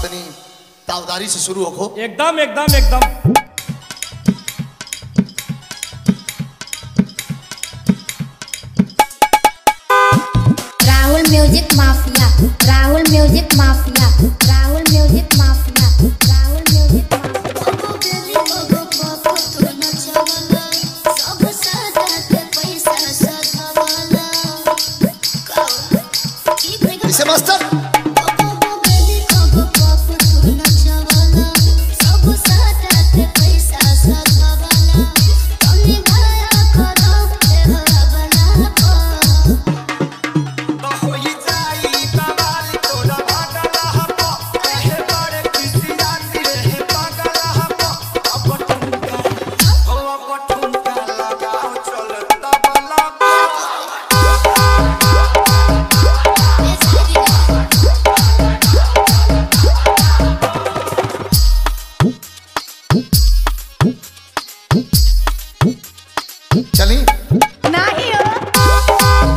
तनी तावदारी से शुरू होखो एकदम एकदम एकदम Rahul music mafia Rahul music mafia Rahul music mafia Rahul music mafia इसे मास्टर चली नहीं हो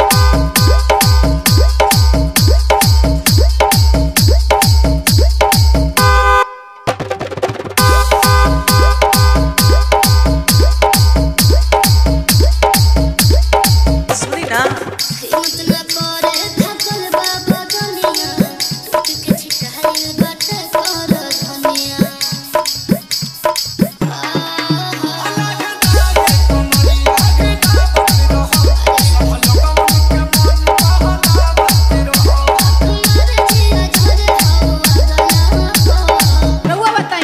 सुनी ना रहुआ बताई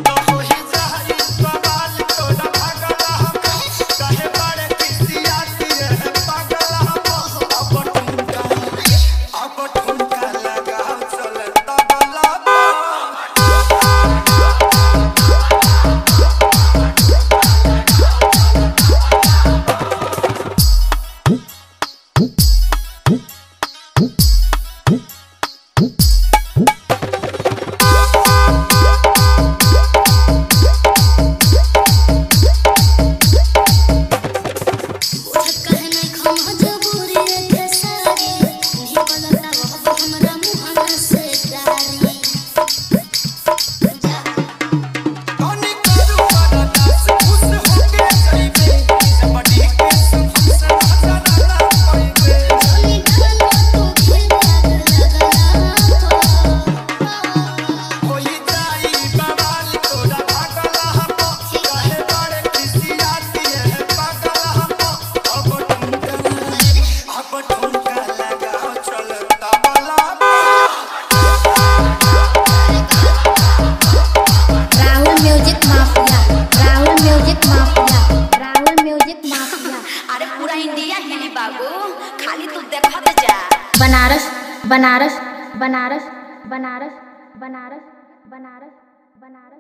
Rahul music mafia Rahul music mafia Rahul music mafia अरे पूरा इंडिया हिली बाबू खाली तू देखत जा बनारस बनारस बनारस बनारस बनारस बनारस बनारस